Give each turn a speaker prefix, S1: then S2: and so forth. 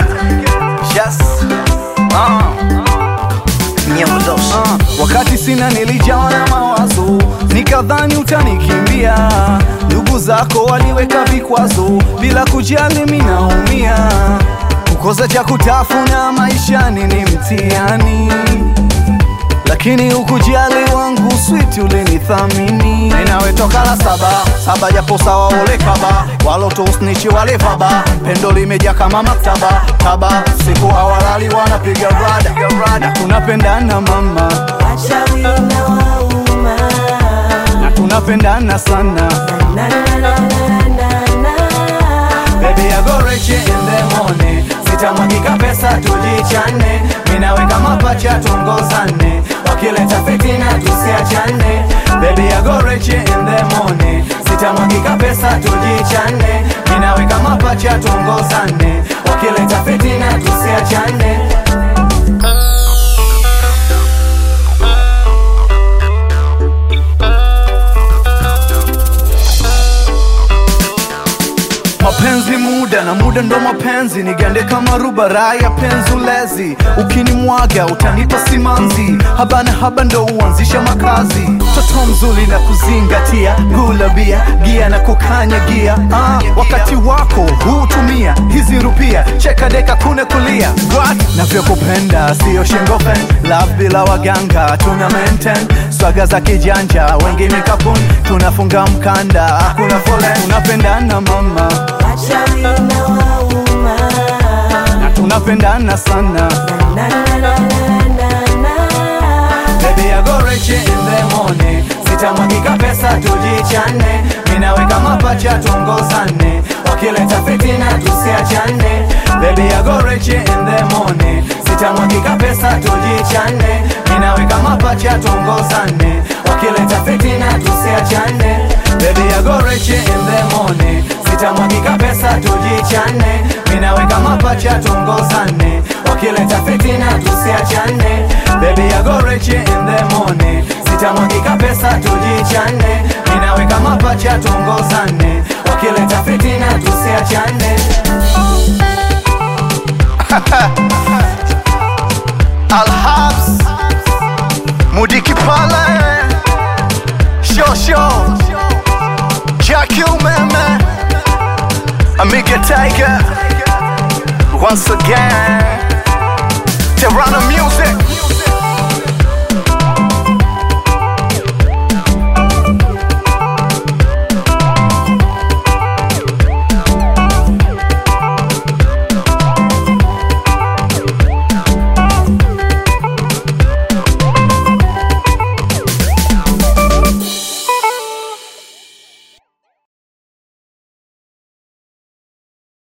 S1: Yes. Uh. Nyamdosi.
S2: Uh, wakati sina nilijawa na mawazo, nikadhani utanikimbia. Ndugu zako waliweka vikwazo, bila kujali mimi naumia. Kukosa cha kutafuna maishani ni mtihani, lakini ukujali wangu sweet ulinithamini. Ninawe toka la saba saba, japo sawa ole kaba, walotosnichi wale vaba, pendo limeja kama maktaba taba, siku hawalali wanapiga rada na tunapendana mama,
S3: Wachawi na wauma
S2: na tunapendana sana
S3: na na na na na na
S2: Baby I go rich in the morning Sitamwagika pesa tujichane Minaweka mapacha tuongozane Wakileta fitina tusiachane Baby I go rich in the morning Sitamwagika pesa tujichane Minaweka mapacha tuongozane Wakileta fitina tusiachane mapenzi muda na muda ndo mapenzi nigande kama rubara ya penzulezi ukinimwaga utanipa simanzi haba na haba ndo uanzisha makazi toto mzuri na kuzingatia gula bia gia na kukanya gia ah, wakati wako hutumia hizi rupia cheka deka kune kulia What? navyokupenda sio shingofen love bila waganga tuna maintain swaga za kijanja wengine kapun tunafunga mkanda hakuna fole tunapendana mama
S3: Wachawi na wauma
S2: na tunapendana sana
S3: na na na na na na
S2: Baby I go rich in the morning Sitamwagika pesa tujichane Minaweka mapacha tuongozane Wakileta fitina tusiachane Baby I go rich in the morning Sitamwagika pesa tujichane Minaweka mapacha tuongozane Wakileta fitina tusiachane Baby I go rich in the morning Sitamwagika pesa tujichane Minaweka mapacha tuongozane Wakileta fitina tusiachane Baby I go rich in the morning Sitamwagika pesa tujichane Minaweka mapacha tuongozane Wakileta fitina tusiachane Alhabs Mudiki Pala Show show Jackie Umeme Amiga Tiger Once again Terrano Music